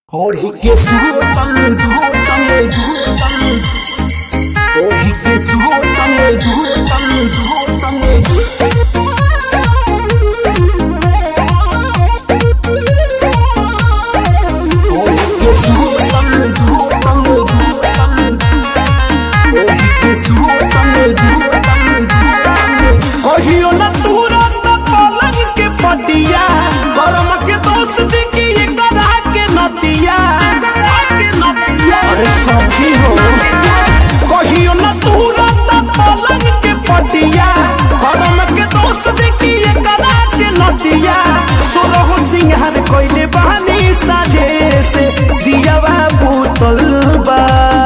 ओढ़ी के सुतल धूतल धूतल ओढ़ी के सुतल धूतल धूतल ओढ़ी के सुतल धूतल धूतल ओढ़ी के सुतल धूतल धूतल कहियो न तुरंत पलंग के पटिया करम के दोस्त की करा के नतिया करा के नतिया अरे सखी हो कहियो न तुरंत पलंग के पटिया करम के दोस्त की करा के नतिया सोरह सिंहार कोइले बहानी साजे से दियावा बोतल बा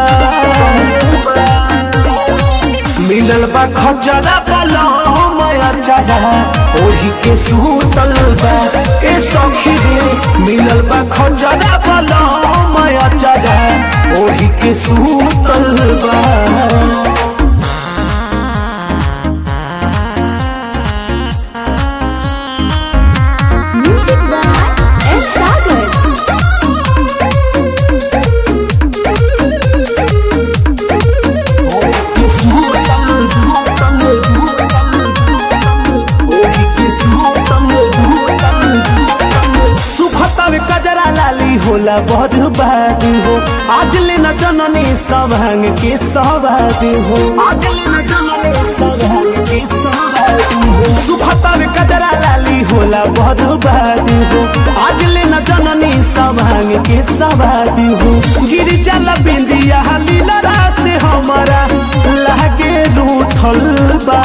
मिलल बा खजरा पलम अचारा ओढ़ी के सूतल बा ए सखी रे मिलल बा खजरा पलम अचारा ओढ़ी के सूतल बा Music by S. Sagar. ओढ़ी के सुतल धूतल धूतल ओढ़ी के सुतल धूतल धूतल सुखतव कजरा लाली होला बर्बाद हो आज ले न जननी सभांग के सवाद हो आज ले न जननी सभांग के सवाद हो सुखतव कजरा लाली होला बर्बाद हो आज ले न जननी सभांग के सवाद हो गिर चल बिंदिया लीला से हमारा लागे रूठल बा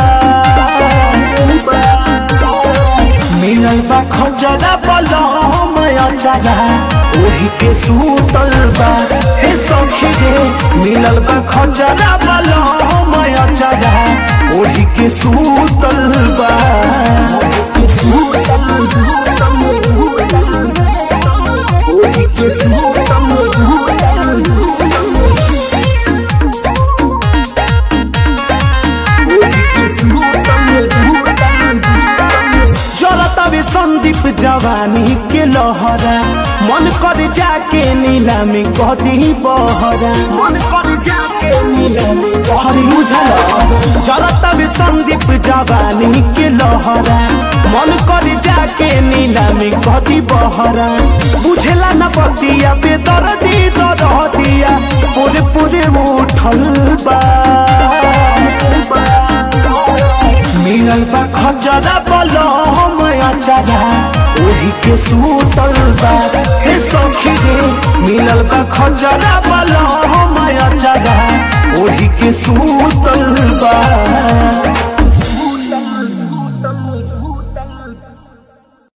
मिलल बा खजरा पलम अचारा ओही के सूतल बा हे सखी रे मिलल बा खजरा पलम अचारा ओही के सूतल बा ओढ़ी के सुतल धूतल धूतल ओढ़ी के सुतल धूतल धूतल ओढ़ी के सुतल धूतल धूतल जलतवे संदीप जवानी के लहरा मन कर जाके नीलामी कदी बहरा मन कर जाके नीलामी हरी बुझल जलतवे संदीप जवानी के लहरा मन कर जाके नीलामी कदी बहरा बुझला न पतिया बेदर्दी दरदिया पूरे पूरे उठल बा मिलल बा खजरा पलम अचारा ओही के सूतल बा हे सखी रे मिलल बा खजरा पलम अचारा ओही के सूतल बा